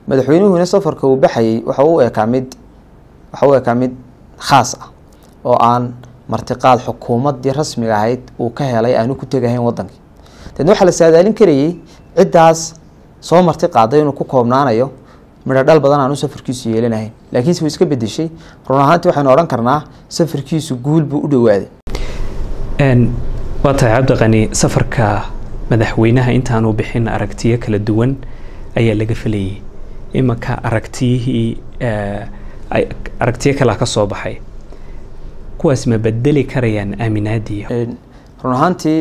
madaxweynuhuna safarka uu baxayay waxa u ekaa mid waxa u ekaa mid khaas ah oo aan martiqaad xukuumaddii rasmiga ahayd uu ka helay aanu ku tegahayn wadankii deedna waxaa la saadaalin karayey ciddaas soo marti qaaday inuu ku koobnaanayo midho dhal badan aanu safarkiisu yeelanahayn laakiinse wuu iska bedeshay run ahaantii waxaynu odhan karnaa safarkiisu guul buu u dhowaaday waa tahay cabdiqani safarka madaxweynaha intaanu bixin aragtiyo kala duwan ayaa laga felayay imanka aragtiyihii aragtiyo kalea ka soo baxay kuwaas ma bedeli karayaan aaminaadii run ahaantii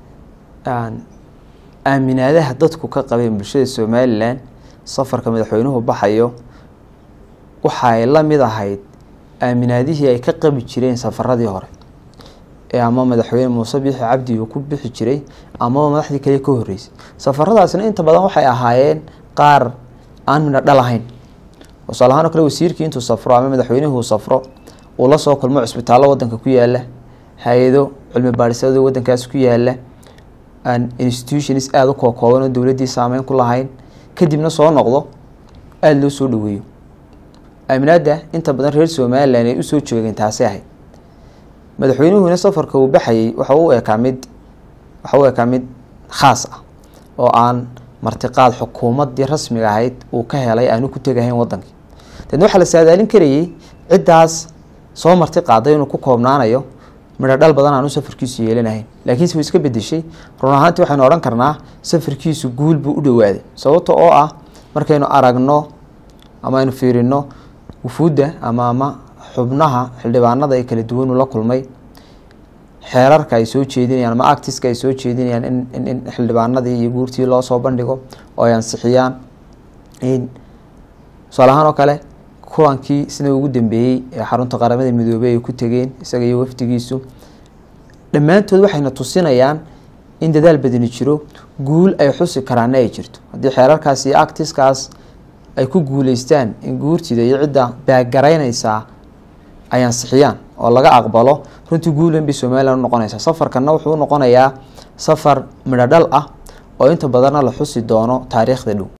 aaminaadaha dadku ka qabeen bulshada somalilan safarka madaxweynuhu baxayo waxaay la mid ahayd aaminaadihii ay ka qabi jireen safaradii hore ee ama madaxweyne muuse biixi cabdi uu ku bixi jiray amaba madaxdii kale ka horeysay safaradaasna inta badan waxay ahaayeen qaar aan midho dhal ahayn tusaale ahaan oo kale wasiirkii intuu safro ama madaxweynuhu safro uu la soo kulmo cisbitaallo wadanka ku yaala hay-ado cilmi baadhisyada wadankaas ku yaala institutions aada u kookooban oo dowladdii saameyn ku lahayn kadibna soo noqdo aada loo soo dhaweeyo aaminaadda inta badan reer somalilan ay usoo joogeen taasi ahayd madaxweynuhuna safarka uu baxayay waxa u ekaa mid waxa u ekaa mid khaas ah oo aan martiqaad xukuumaddii rasmiga ahayd uu ka helay aanu ku tegahayn wadankii deedna waxaa la saadaalin karayey ciddaas soo marti qaaday inuu ku koobnaanayo midho dhal badan aanu safarkiisu yeelanahayn laakiinse wuu iska bedeshay run ahaantii waxaynu odhan karnaa safarkiisu guul buu u dhowaaday sababta oo ah markaynu aragno ama aynu fiirino wufuudda ama ama xubnaha xildhibaanada ee kala duwan uu la kulmay xeerarka ay soo jeedinayaan ama actiska ay soo jeedinayaan in in xildhibaanadii iyo guurtii loo soo bandhigo oo ay ansixiyaan tusaale ahaan oo kale kulankii sida ugu dambeeyey ee xarunta qaramada midoobey ay ku tegeen isaga iyo wafdigiisu dhammaantood waxayna tusinayaan in dadaal badani jiro guul ay xusi karaana ay jirto haddii xeerarkaas iyo actiskaas ay ku guuleystaan in guurtida iyo cidda baagaraynaysaa ay ansixiyaan oo laga aqbalo runtii guulan bay somalilan u noqonaysaa safarkanna wuxuu u noqonayaa safar midho dhal ah oo inta badanna la xusi doono taariikhda dhow